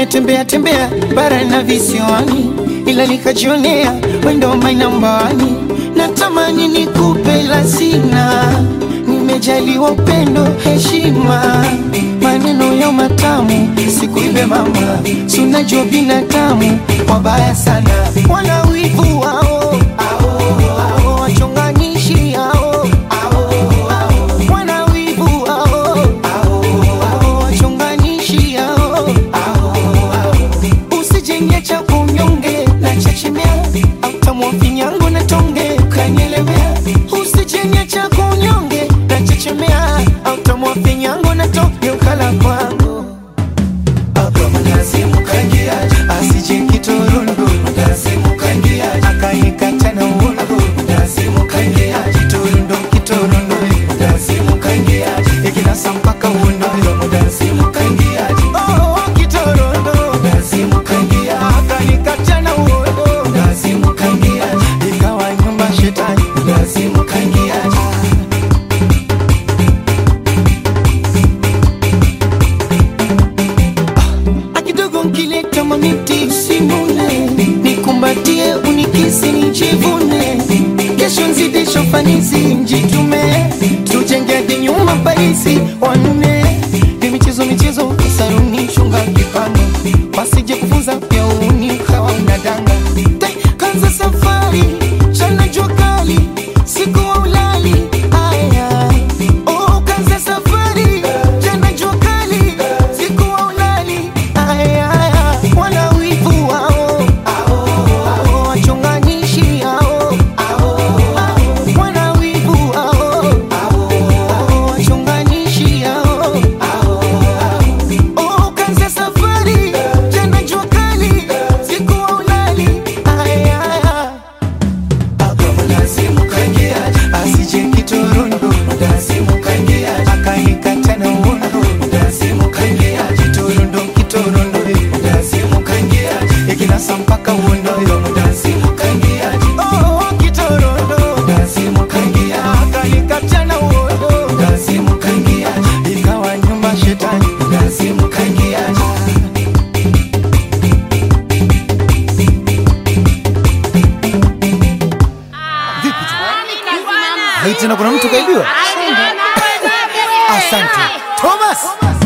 nimetembea tembea bara na visiwani, ila nikajionea wendo mainambani. Natamani nikupe la sina, nimejaliwa upendo, heshima, maneno ya matamu, sikuibe mama, sunajua binadamu wabaya sana, wana wivu wao ao, wachonganishi hao wana wivu wao ao, wachonganishi hao usijenge cha kunyonge na chechemea autamwa finyango na tonge ukanyelewea usijenge cha kunyonge na chechemea autamwa finyango na tonge ukala kwangu asije kitorondo akanikata na uondo kitorondo kitorondo ikinasa mpaka uondo Oh, kitorondo akanikata na uondo ikawa nyumba shetani akidogo nkileta mamiti usimune nikumbatie unikisi nijivune kesho nzidisho fanisi njitume tujenge hadi nyuma paisi wanne ni michezo michezo saruni shunga kipando wasije kufunza pia uni kawa unadanga Tai, kanza safari chana jua kali siku wa ulali aya oh, kanza safari chana jua kali siku wa ulali aya wana wivu wao ao, wachonganishi hao wana wivu wao ao, wachonganishi hao Oh, kanza safari jana jua kali siku wa ulali aya asije kitorondo akanikata na uondo kitorondo kitorondo ikinasa mpaka uondo Oh, kitorondo akanikata na uondo ikawa nyumba shetani Hai tena kuna mtu kaibiwa? Asante Thomas.